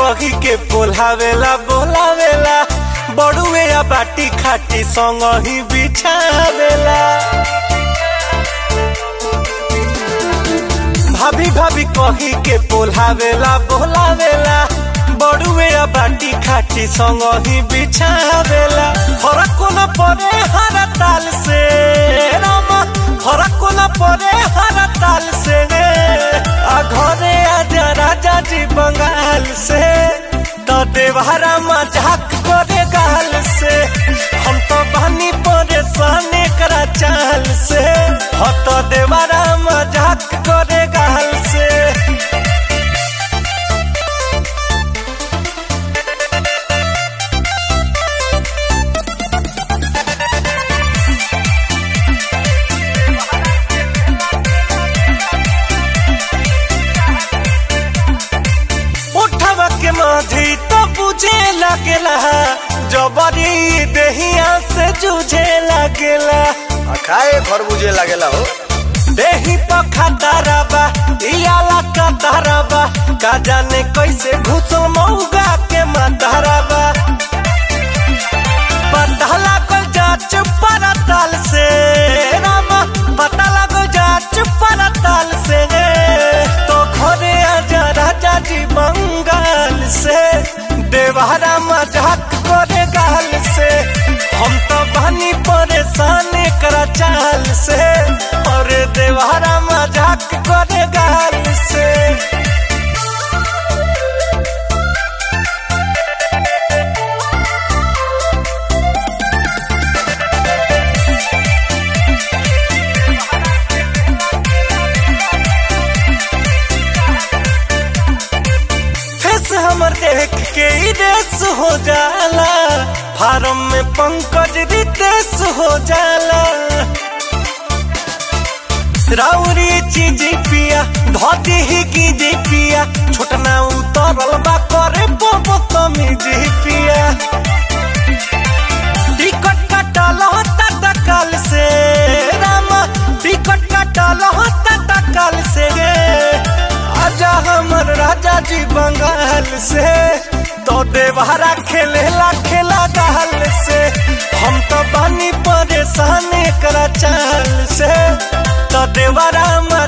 कही के बोलावेला बोलावेला बड़ुए या बाटी खाटी संग ही बिछावेला भाभी भाभी कही के बोलावेला बोलावेला बड़ुए या बाटी खाटी संग ही बिछावेला फरक कोना परे हर ताल से रामा फरक कोना परे हर ताल से आ घरे आजा राजा जी बंगाल से तो देवहरा मजाक करे गाल से हम तो बनी परेशान करा चाल से हो तो देवहरा मजाक करे गाल से उठवा के माधी तो बुझे लगेला जबरी देहिया से जूझे लगेला आ खाए खरबूजे लागेला हो देही पखा दरबा दियाला का दरबा का जाने कैसे घुसो मौगा के मदरबा पता लागल जाच परताल से रामा पता लागल जाच परताल से तो घरे आजा राजा जी बंगाल से देवहरा मजाक करे गाल से हम तो बनी परेशान करा चाल से और देवहरा मजाक करे गाल से फेस हमर देख के ही रेस हो जाला फार्म में पंकज रितेश हो जाला राउरी चीज पिया धोती ही की जी पिया छोटना उतरल बा करे बोबो तमी जी पिया टिकट कटल होता तकल से रामा टिकट कटल होता तकल से आजा हमर राजा जी बंगाल से तो देवहरा खेलेला खेला गाल से हम तो बनी परेशान करा चाल से तो देवरा